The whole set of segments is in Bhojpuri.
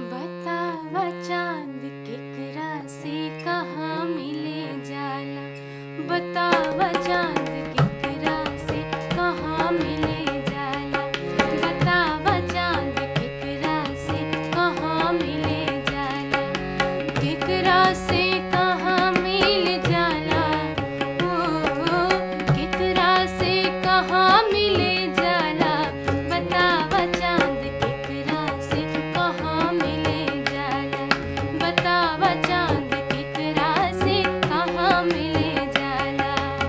बतावा चांद केकरा से कहाँ मिले जाला बतावा चांद केकरा से कहाँ मिले जाला बतावा चांद केकरा से कहाँ मिले जाला केकरा से कहाँ मिल जाला ओ केकरा से कहाँ मिले जाला बतावा चांद केकरा से कहाँ मिले जाला बतावा चांद केकरा से कहाँ मिले जाला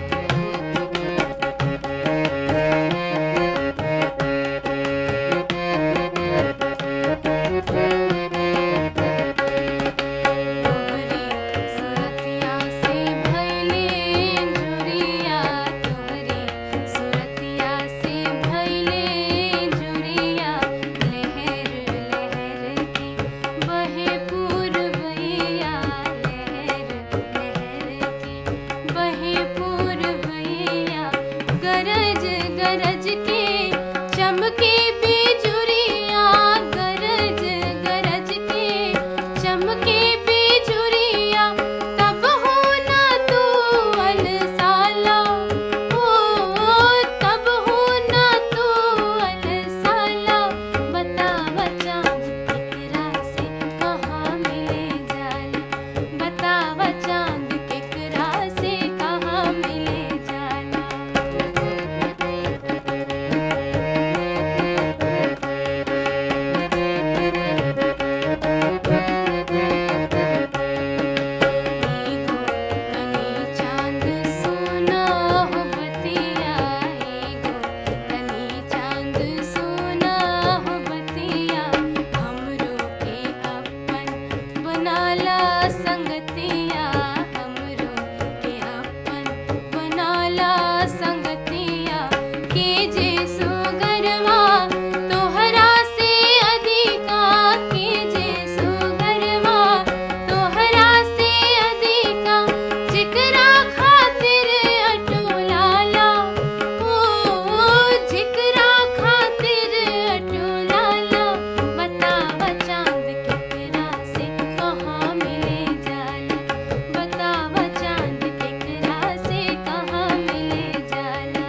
तोहरी सुरतिया से भइले जुरिया तोहरी सुरतिया से भइले जुरिया लहर लहर के बहे पूरबैया लहर लहर के बहे पूरबैया गरज गरज के चमके बेजुरिया गरज गरज के चमके बेजुरिया तब हो ना तू अलसाला ओ तब हो ना तू अलसाला बतावा चांद केकरा से कहाँ मिले जाला बतावा चांद केकरा से कहाँ मिले जाला एगो कनी चांद सोना हो बतिया एगो कनी चांद सोना हो बतिया हमरो के अपन बनाला संगतिया हमरो के अपन बनाला संगतिया के जे सुगरवा तोहरा से अधिका के जे सुगरवा तोहरा से अधिका जिकरा खातिर अटोलाला ओ जिकरा खातिर अटोलाला बतावा चांद केकरा से कहाँ मिले जाला बतावा चांद केकरा से कहाँ मिले जाला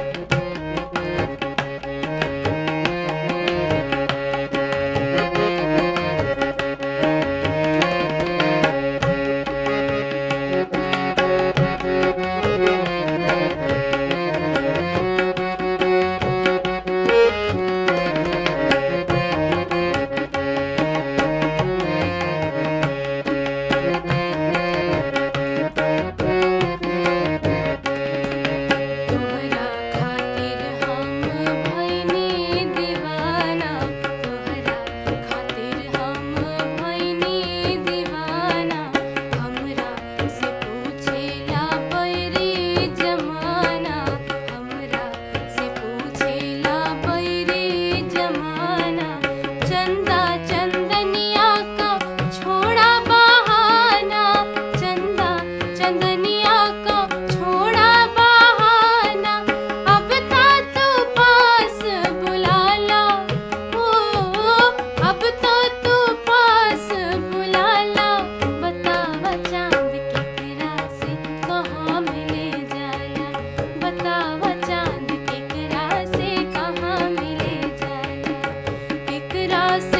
तोहरा खातिर हम भइनी दीवाना तोहरा खातिर हम भइनी दीवाना हमरा से पूछेला बैरी जमाना हमरा से पूछेला बैरी जमाना चंदा चंदनिया का छोड़ा बहाना चंदा चंदनिया का छोड़ा बहाना अब ता तू पास बुलाला ओ अब तो तू पास बुलाला बतावा चांद केकरा से कहाँ मिले जाला बतावा चांद केकरा से कहाँ मिले जाला केकरा